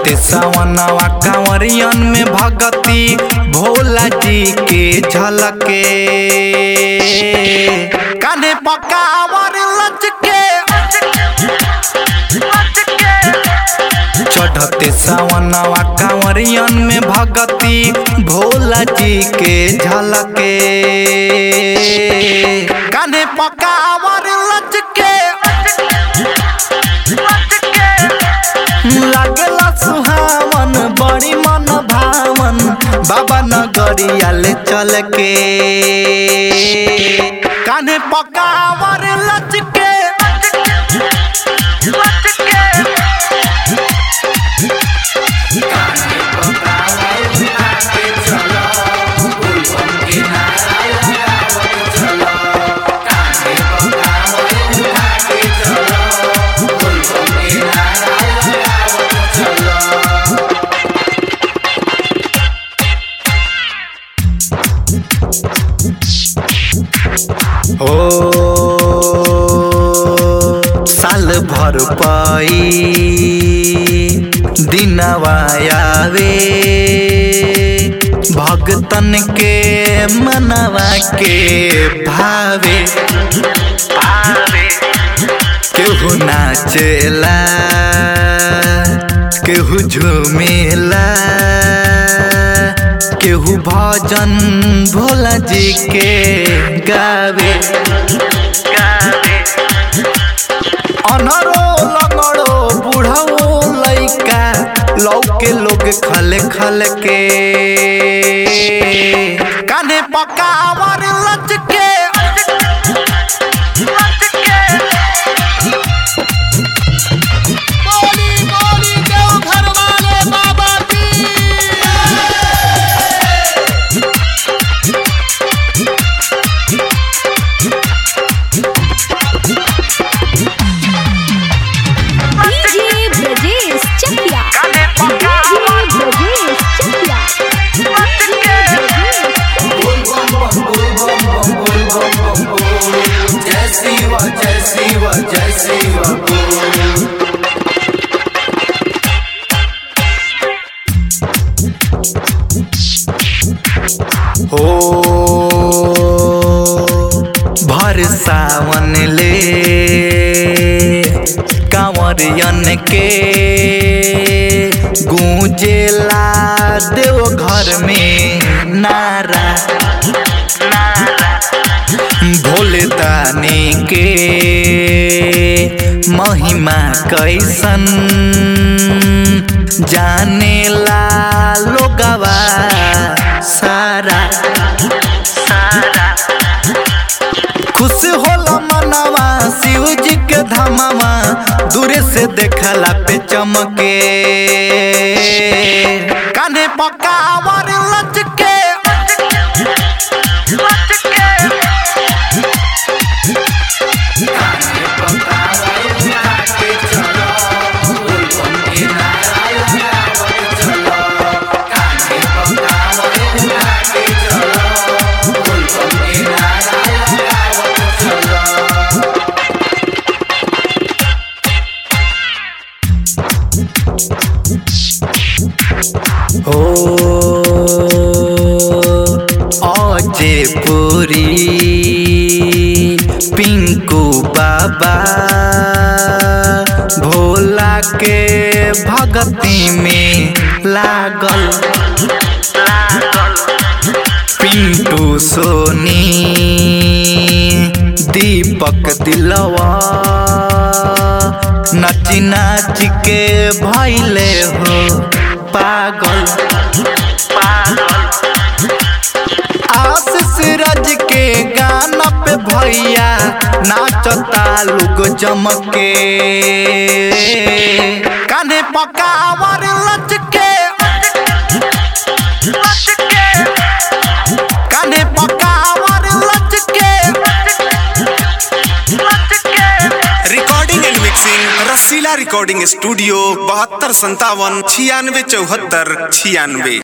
चढ़ते सवनवा कांवरियन में भगती भोला जी के झलके कान्हे पकावर लचके चढ़ते सवनवा कांवरियन में भगती भोला जी के झलके कान्हे पकावर लचके लागला सुहावन बड़ी मन भावन बाबा नगरिया ले चल के कान्हे पकावर लचके हो साल भर पाई दिनवा आवे भगतन के मनवा के भावे भावे केहू नाचेला केहू झूमेला केहू भजन भोला जी के गावे गावे अनरो लगड़ो बुढ़ो लइका लौके लोग खले खल के कान्हे पकावर लचके बोली बोली देव घर वाले बाबा की DJ Brajesh Chakiya DJ Brajesh Chakiya DJ Brajesh जय शिव जय शिव जय शिव हो भर सावन ले कांवरियन के गूंजेला देव घर में नारा नारा भोले दानी के महिमा कैसन जानेला लोगवा सारा सारा खुश होला मनवा शिव जी के धमावा दूरे से देखला पे चमके कान्हे पकावर लचके हो अजे पुरी पिंकू बाबा भोला के भगती में लागल लागल पिंटू सोनी दीपक दिलवा नाची नाच के भैले हो पागल पागल आशीष राज के गाना पे भैया नाचता लोग जमके कान्हे पकावर लचके कान्हे पकावर लचके recording and mixing Rasila recording studio बहत्तर संतावन छियानवे चौहत्तर छियानवे